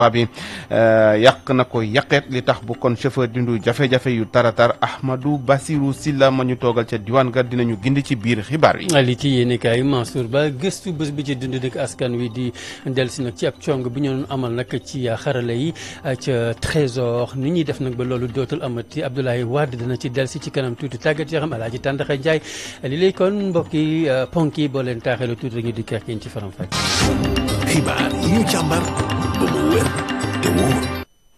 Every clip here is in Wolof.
bi yàq na ko yàqeet li tax bu kon chauffeur dindu jafe-jafe yu taratar Ahmadou Bassirou Silla ma ñu toogal ca diwaan ga dinañu gindi ci biir xibaar yi. li ci yéen kaay Mansour Ba gëstu bés bi ci dund dëkk askan wi di dellusi nag ci ab cong bi ñu doon amal nag ci xarala yi ca trésor ni ñuy def nag ba loolu dootul amati Abdoulaye Wade dina ci dellusi ci kanam tuuti tàggat yaram Alaaji Tàndaxa Njaay li lay kon mbokk yi ponk yi boo leen taaxeelu tuuti rek ñu di kerkeen ci faram fàcc. xibaar yi ñu càmbar ba mu wér te wóor.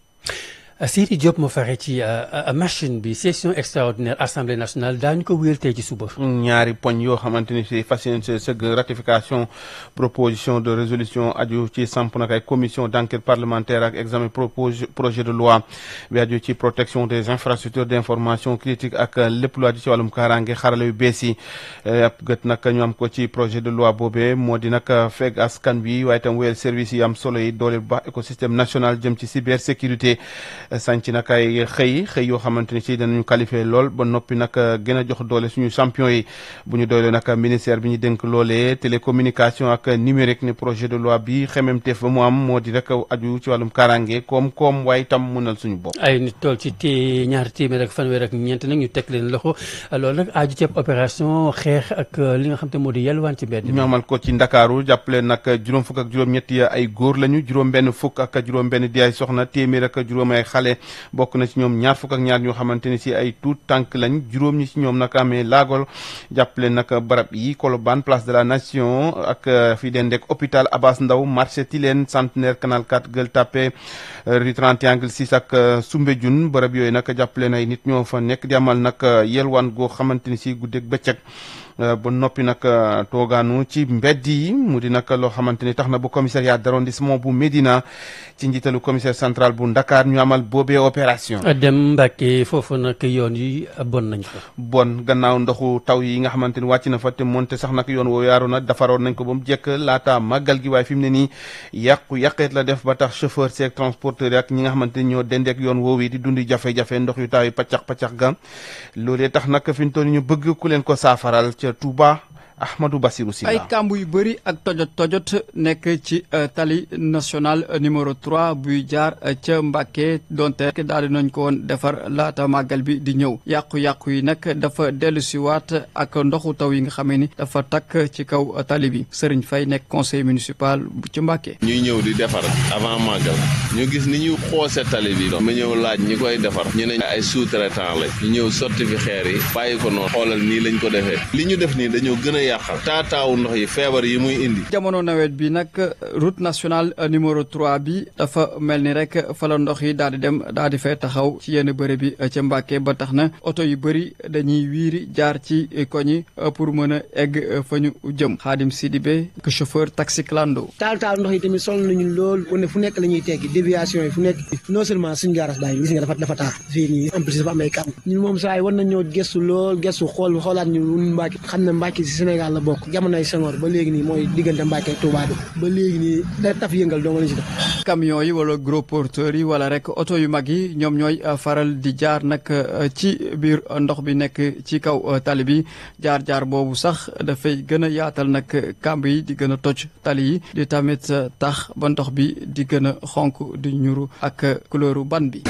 Siri Diop moo fexe ci machine bi session extraordinaire assemblée nationale daañu ko wéyal tey ci suba. ñaari poñ yoo xamante ni si fas yéene sëgg ratification proposition de résolution aju ci samp nag ay commission d' enquête parlementaire ak examen projet de loi bi aju ci protection des infrastructures d' information critique ak lépp lu aju ci wàllum kaaraange xarala yu bees yi ab gët nag ñu am ko ci projet de loi boobee moo di nag fekk askan bi waaye itam wéyal service yi am solo yi doole bu baax écosystème national jëm ci cybersécurité. sànc nag ay xëy xëy yoo xamante ni si danañu qualifié lool ba noppi nag gën a jox doole suñu champion yi bu ñu doole nag ministère bi ñu dénk loolee télécommunication ak numérique ne projet de loi bi xememteef ba mu am moo di rek aju ci wàllum kaaraange koom-koom waaye itam mënal suñu bopp. ay nit tool ci té ñaari téeméer ak fanweer ak ñeent nag ñu teg leen loxo loolu nag aju ci opération xeex ak li nga xam te moo di yelwaan ci mbedd ñu amal ko ci ndakaaru jàppale nag juróom fukk ak juróom-ñett ay góor lañu juróom-benn fukk ak juróom-benn di ay soxna téeméer ak juróom ay xale bokk na ci ñoom ñaar fukk ak ñaar ñoo xamante ni si ay tuut tànk lañ juróom ñi ci ñoom nag amee laagol jàppale nag barab yi Colobane place de la nation ak fi den dek hôpital Abass Ndao marché Tilène centenaire canal 4 Gueule Tapée rue 31 angle 6 ak Soumbédioune barab yooyu nag jàppale na ay nit ñoo fa nekk di amal nag yelwaan goo xamante ni si guddeeg bëccëg ba noppi nag toogaanu ci mbedd yi mu di nag loo xamante ni tax na bu commissariat d'arrondissement bu Médina ci njiitalu commissaire central bu Ndakaar ñu amal boobee opération. dem Mbàkke foofu nag yoon yi bon nañ fa. bon gannaaw ndoxu taw yi nga xamante ni wàcc na fa te moonte sax nag yoon woo yaaru na defaroon nañ ko ba mu jekk laata màggal gi waaye fi mu ne nii yàqu yàqeet la def ba tax chauffeur seeg transporteur yi ak ñi nga xamante ni ñoo dendeek yoon woowu yi di dundi jafe-jafe ndox yu taw yi paccax paccax ga loolee tax nag fi mu toll ñu bëgg ku leen ko saafaral ca Touba Ahmadou Bassirou Sylla ay kàmb yu bëri ak tojot tojot nekk ci tali national numéro 3 buy jaar ca Mbàkke donte daal di nañ ko woon defar laata màggal bi di ñëw yàqu-yàqu yi nag dafa dellu si waat ak ndoxu taw yi nga xamee ni dafa takk ci kaw tali bi Sëriñ Fay nekk conseil municipal bu ci Mbàkke ñuy ñëw di defar avant màggal ñu gis ni ñu xoose tali bi ma ñëw laaj ñi koy defar ñu ne ay sous-traitant la ñu ñëw sotti fi xeer yi bàyyi ko noonu xoolal nii lañ ko defee li ñu def nii dañoo gën a yàqal taataawu ndox yi feebar yi muy indi jamono nawet bi nag route nationale numéro 3 bi dafa mel ni rek fa la ndox yi daal di dem daal di fay taxaw ci yenn bërëb bi ca Mbàkke ba tax na oto yu bëri dañuy wiiri jaar ci koñi pour mën a egg fa ñu jëm Xaadim Sidibé que chauffeur taxi clando taal taal ndox yi tamit sol nañu lool wane fu nekk la ñuy teggi déviation yi fu nekk non seulement suñu gaaras daay gis nga dafa dafa taal fii nii en plus dafa am ay kàmb ñun moom saa yi war nañoo gëstu lool gëstu xool xoolaat ñu Mbàkke xam ne Mbàkke si Sénégal la bokk jamonoy Senghor ba léegi nii mooy diggante Mbàkke ak Touba bi ba léegi nii da taf yëngal doo nga lañ si def camion yi wala gros porteurs yi wala rek oto yu mag yi ñoom ñooy faral di jaar nag ci biir ndox bi nekk ci kaw tali bi jaar-jaar boobu sax dafay gën a yaatal nag kàmb yi di gën a toj tali yi di tamit tax ba ndox bi di gën a xonk di ñuru ak couleuru ban bi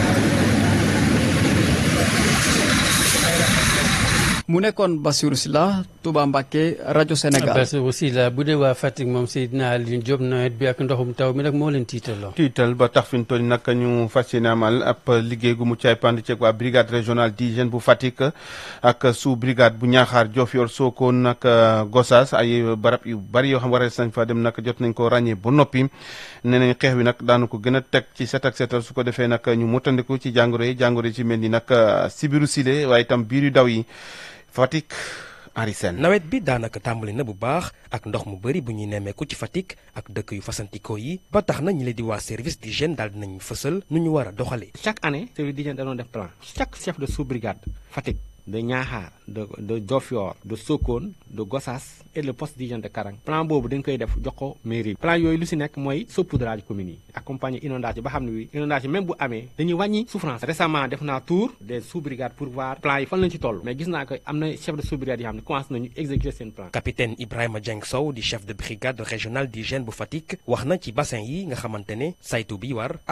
mu nekkoon Bassirou Sylla Touba Mbacké rajo Sénégal. Bassirou Sylla bu dee waa Fatick moom Seydina Alioune Diop nawet bi ak ndoxum taw mi nag moo leen tiitaloo. tiital ba tax fi ñu toll nag ñu fas yéene amal ab liggéey gu mu caay pand ceeg waa brigade régionale d'hygiène bu Fatick ak sous brigade bu Niakhar Diofior Sokone nag Gossas ay barab yu bari yoo xam war nañ fa dem nag jot nañ ko ràññee ba noppi nee nañ xeex wi nag daanu ko gën a teg ci set ak setal su ko defee nag ñu motandiku ci jàngoro yi jàngoro yi ci mel ni nag sibiru sile waaye itam biir yu daw yi. Fatick Henri Sène nawet bi daanaka tàmbali na bu baax ak ndox mu bëri bu ñuy nemmeeku ci Fatick ak dëkk yu fasantikoo yi ba tax na ñi leen di waa service d'hygiène daal dinañu fësal nu ñu war a doxalee. chaque année service d'hygiène da doon def plan chaque chef de sous-brigade Fatick de Niakhar de de Diofior de Sokone de Gossas et le poste d'hygiène de Karang plan boobu dañ koy def jox ko mairie plan yooyu lu si nekk mooy saupoudrage communes yi accompagner inondation ba xam ne wi inondation même bu amee dañuy wàññi souffrance récemment def naa tour des sous-brigades pour voir plan yi fan lañ ci toll mais gis naa ko am na chef de sous-brigade yi xam ne commencé nañu exécuter seen plan capitaine Ibrahima Dieng Sow di chef de brigade régionale d'hygiène bu Fatick wax na ci bassin yi nga xamante ne saytu bi war